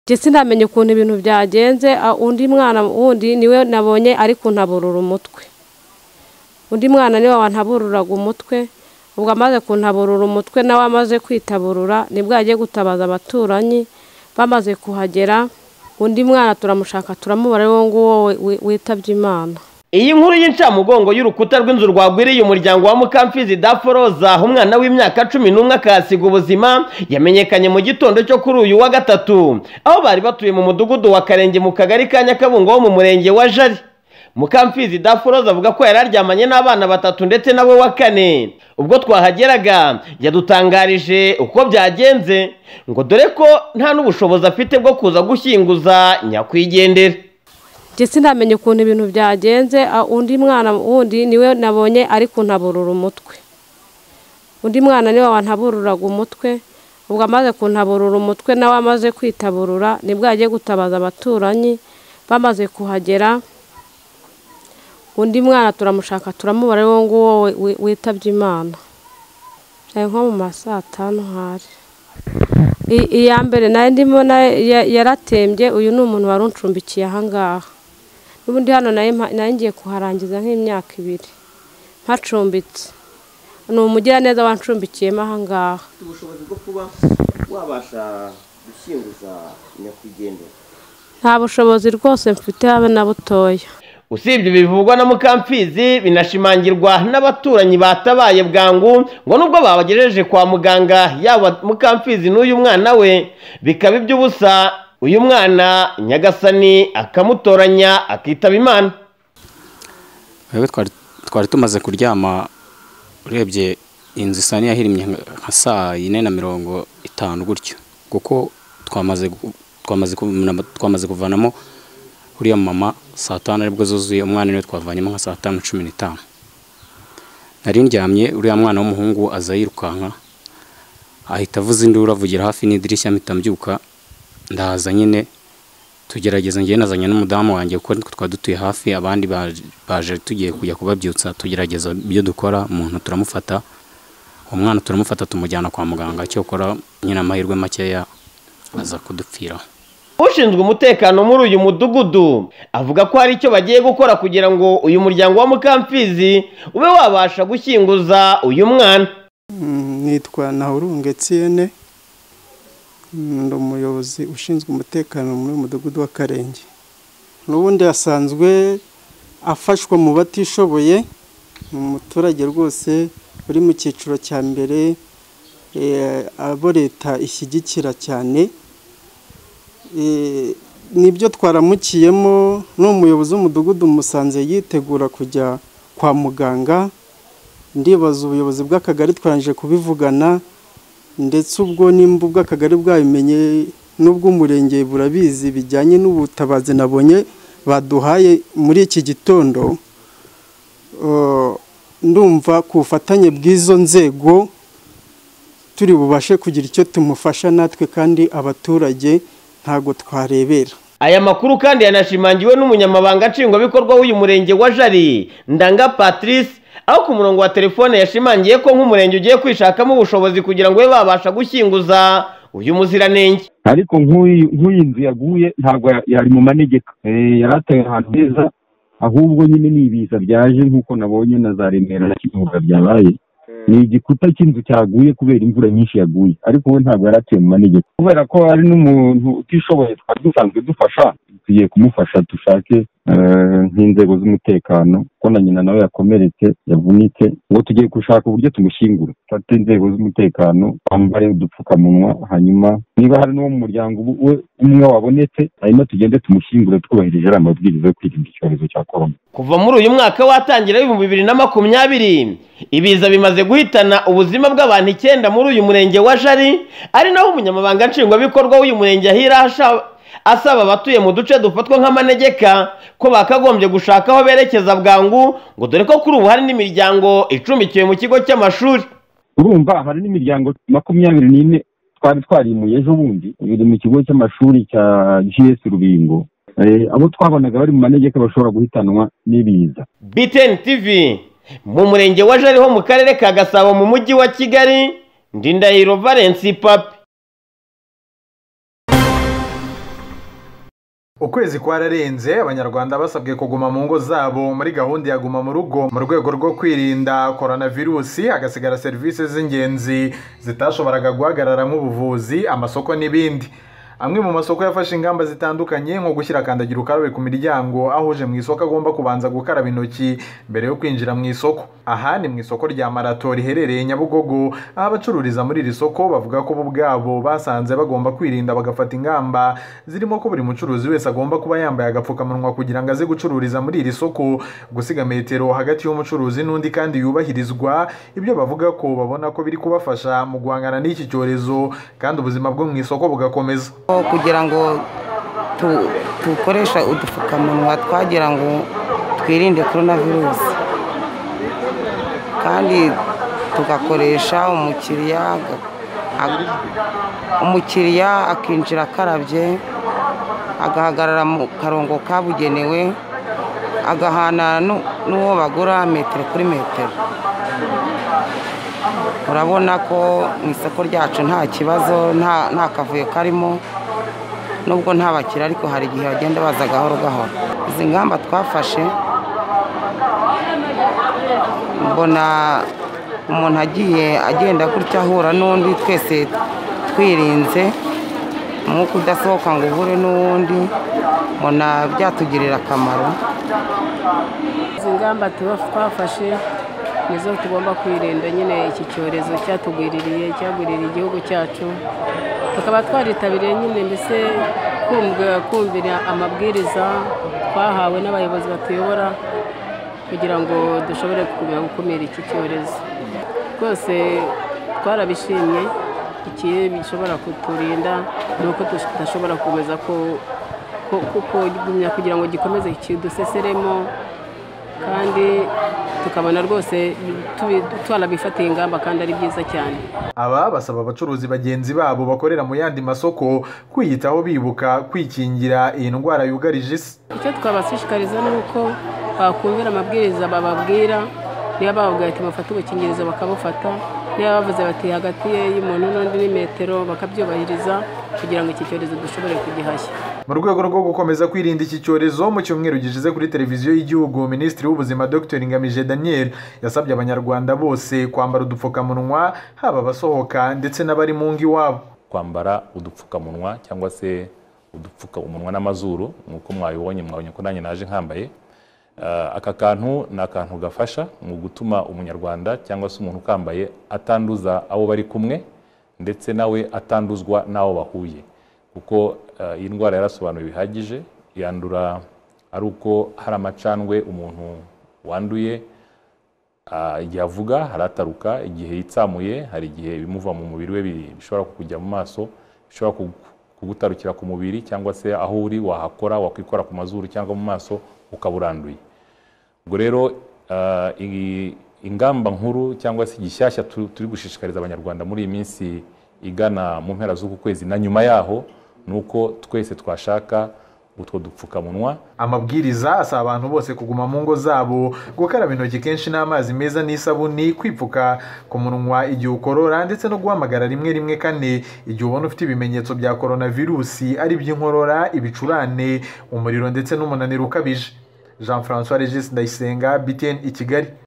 njye sinamenye ukuntu ibintu byagenze ah, undi mwana wundi niwe nabonye ari kuntaburura umutwe undi mwana niwe wantabururaga umutwe ubwo amaze kuntaburura umutwe nawe amaze kwitaburura nibwo yagiye gutabaza abaturanyi bamaze kuhagera undi mwana turamushaka turamubara ari wo nguwo we- we- witabye imana iyi nkuru y'incamugongo y'urukuta rw'inzu rwagwiriye umuryango wa mukamfizi daforoza umwana w'imyaka cumi n'umwe akahasiga ubuzima yamenyekanye mu gitondo cyo kuri uyu wa gatatu aho bari batuye mu mudugudu wa karenge mu kagari ka nyakabungo ho mu murenge wa jari mukamfizi daforoza avuga ko yari aryamanye n'abana batatu ndetse na we wa kane ubwo twahageraga yadutangarije uko byagenze ngo dore ko nta n'ubushobozi afite bwo kuza gushyinguza nyakwigendera njye sinamenye ukuntu ibintu byagenze ah, undi mwana wundi niwe nabonye ari kuntaburura umutwe undi mwana niwe wantabururaga umutwe ubwo amaze kuntaburura umutwe nawe amaze kwitaburura nibwo yagiye gutabaza abaturanyi bamaze kuhagera undi mwana turamushaka turamubara ari wo nguwo we- we- witabye imana ari nko mu ma saa tanu hari I- iya mbere nayo ndimo nayo ya- yaratembye uyu ni umuntu wari uncumbikiye ahangaha n'ubundi hano nayo mpa- nayo ngiye kuharangiza nk'imyaka ibiri mpacumbitse ni umugiraneza wancumbikiyemo ahangaha ufite ubushobozi bwo kuba wabasha gushyinguza nyakwigendera nta bushobozi rwose mfite habe na butoya usibye bivugwa na mukamfizi binashimangirwa n'abaturanyi batabaye bwangu ngo nubwo babagejeje kwa muganga yaba mukamfizi n'uyu mwana we bikaba iby'ubusa uyu mwana nyagasani akamutoranya akitaba imana twebwe twari- twari tumaze kuryama urebye inzu isa n'iyahirimye nka- nka saa yine na mirongo itanu gutyo kuko twamaze gu- twamaze kumuna- twamaze kuvanamo uriya mama saa tanu aribwo zuzuye umwana niwe twavanyemo nka saa tanu cumi n'itanu nari ndyamye uriya mwana w'umuhungu aza yirukanka ahita avuza induru avugira hafi n'idirishya mpita mbyuka ndahaza nyine tugerageza ngewe nazanye n'umudamu wanjye kuko nitwe twari dutuye hafi abandi baje- baje tugiye kujya kubabyutsa tugerageza ibyo dukora umuntu turamufata umwana turamufata tumujyana kwa muganga cyokora nyine amahirwe makeya aza kudupfiraho ushinzwe umutekano muri uyu mudugudu avuga ko hari icyo bagiye gukora kugira ngo uyu muryango wa mukamfizi ube wabasha gushyinguza uyu mwana nitwa nahurunge tsiyene ndi umuyobozi ushinzwe umutekano muri uyu mudugudu w'akarenge n'ubundi asanzwe afashwa mu batishoboye ni umuturage rwose uri mu cyiciro cya mbere eh, abo leta ishyigikira cyane Eh, nibyo twaramukiyemo ni umuyobozi w'umudugudu musanze yitegura kujya kwa muganga ndibaza ubuyobozi bw'akagari twarangije kubivugana ndetse ubwo nimba ubw'akagari bwabimenye n'ubw'umurenge burabizi bijyanye n'ubutabazi nabonye baduhaye muri iki gitondo Eh, ndumva ku bufatanye bw'izo nzego turi bubashe kugira icyo tumufasha natwe kandi abaturage ntago twarebera aya makuru kandi yanashimangiwe n'umunyamabanga nshingwabikorwa w'uyu murenge wa jari ndanga patrice aho ku murongo wa telefone yashimangiye ko nk'umurenge ugiye kwishakamo ubushobozi kugira ngo babe babasha gushyinguza uyu muziranenge ariko nk'uyu nk'uyu nzu yaguye ntabwo ya- yari mu manegeka Eh, yari atuye ahantu heza ahubwo nyine ni ibiza byaje nk'uko nabonye na za remera na kivuga byabaye ni igikuta cy'inzu cyaguye kubera imvura nyinshi yaguye ariko we ntabwo yari atuye mu manegeka kubera ko ari n'umuntu utishoboye twari dusanzwe dufasha tugiye kumufasha dushake eh, nk'inzego z'umutekano ko na nyina nawe yakomeretse yavunitse ngo tugiye gushaka uburyo tumushyingura dufate inzego z'umutekano bambare udupfukamunwa hanyuma niba hari n'uwo mu muryango ubu- we umwe wabonetse hanyuma tugende tumushyingure twubahirije ariya mabwiriza yo kwirinda icyorezo cya korona kuva muri uyu mwaka watangira w'ibihumbi bibiri na makumyabiri ibiza bimaze guhitana ubuzima bw'abantu icyenda muri uyu murenge wa jari ari naho umunyamabanga nshingwabikorwa w'uyu murenge ahira asha- asaba abatuye mu duce dufatwa nk'amanegeka ko bakagombye gushaka aho berekeza bwangu ngo dore ko kuri ubu hari n'imiryango icumbikiwe mu kigo cy'amashuri urumva hari n'imiryango makumyabiri n'ine twari twarimuye ejo bundi biri mu kigo cy'amashuri cya gs rubingo Eh, abo twabonaga bari mu manegeka bashobora guhitanwa n'ibiza btn tv mu murenge wa jari ho mu karere ka gasabo mu mujyi wa kigali ndindahiro valensi papi ukwezi kwararenze abanyarwanda basabwe kuguma mu ngo zabo muri gahunda ya guma mu rugo mu rwego rwo kwirinda koronavirusi hagasigara serivisi z'ingenzi zitashoboraga guhagarara nk'ubuvuzi amasoko n'ibindi amwe mu masoko yafashe ingamba zitandukanye nko gushyira kandagira ukarabe ku miryango aho uje mu isoko agomba kubanza gukaraba intoki mbere yo kwinjira mu isoko aha ni mu isoko rya marato riherereye nyabugogo aho abacururiza muri iri soko bavuga ko bo ubwabo basanze bagomba kwirinda bagafata ingamba zirimo ko buri mucuruzi wese agomba kuba yambaye agapfukamunwa kugira ngo aze gucururiza muri iri soko gusiga metero hagati y'umucuruzi n'undi kandi yubahirizwa ibyo bavuga ko babona ko biri kubafasha mu guhangana n'iki cyorezo kandi ubuzima bwo mu isoko bugakomeza Ko kugira ngo tu- dukoreshe udupfukamunwa twagira ngo twirinde korona virusi kandi tugakoresha umukiriya aga- aga- umukiriya akinjira akarabye agahagarara mu karongo kabugenewe agahana nu- n'uwo bagura metero kuri metero urabona ko mu isoko ryacu nta kibazo nta nta kavuyo karimo nubwo nta bakiriya ariko hari igihe bagenda baza gahoro gahoro izi ngamba twafashe mbona umuntu agiye agenda gutya ahura n'undi twese twirinze umwuka udasohoka ngo uhure n'uwundi mbona byatugirira akamaro izi ngamba tuba twafashe nizo tugomba kwirinda nyine iki cyorezo cyatugwiririye cyagwiririye igihugu cyacu tukaba twaritabiriye nyine mbese kumva- kumvira amabwiriza twahawe n'abayobozi batuyobora kugira ngo dushobore gukomeza gukumira iki cyorezo rwose twarabishimye ikibi bishobora kuturinda ni uko tudashobora gukomeza ko- ko- ko- kugumya kugira ngo gikomeze kiduseseremo kandi tukabona rwose tubi- twarabifatiye ingamba kandi ari byiza cyane aba basaba abacuruzi bagenzi babo bakorera mu yandi masoko kwiyitaho bibuka kwikingira iyi ndwara yugarije isi icyo twabashishikariza ni uko bakumvira amabwiriza bababwira niba bababwira ati mufate udukingirizo bakabufata niba bavuze bati hagati ye y'umuntu n'undi ni metero bakabyubahiriza kugira ngo iki cyorezo dushobore kugihashya mu rwego rwo gukomeza kwirinda iki cyorezo mu cyumweru gishize kuri televiziyo y'igihugu minisitiri w'ubuzima dr ngamije daniel yasabye abanyarwanda bose kwambara udupfukamunwa haba abasohoka ndetse n'abari mu ngo iwabo kwambara udupfukamunwa cyangwa se udupfuka umunwa n'amazuru nk'uko mwabibonye mwabonye ko nanjye naje nkambaye Eh, aka kantu ni akantu gafasha mu gutuma umunyarwanda cyangwa se umuntu ukambaye atanduza abo bari kumwe ndetse nawe atanduzwa n'abo bahuye kuko eh, iyi ndwara yarasobanuwe bihagije yandura ari uko hari amacandwe umuntu wanduye Ah, igihe avuga harataruka igihe yitsamuye hari igihe ibimuva mu mubiri we bi- bishobora kukujya mu maso bishobora kugu- kugutarukira ku mubiri cyangwa se aho uri wahakora wakwikora ku mazuru cyangwa mu maso ukaba uranduye ubwo rero ah, iyi- ingamba nkuru cyangwa se igishyashya tu- turi gushishikariza abanyarwanda muri iyi minsi igana mu mpera z'uku kwezi na nyuma yaho ni uko twese twashaka utwo dupfukamunwa amabwiriza asaba abantu bose kuguma mu ngo zabo gukaraba intoki kenshi n'amazi meza n'isabuni kwipfuka ku munwa igihe ukorora ndetse no guhamagara rimwe rimwe kane igihe ubona ufite ibimenyetso bya koronavirusi ari iby'inkorora ibicurane umuriro ndetse n'umunaniro ukabije jean francois regis ndayisenga btn i kigali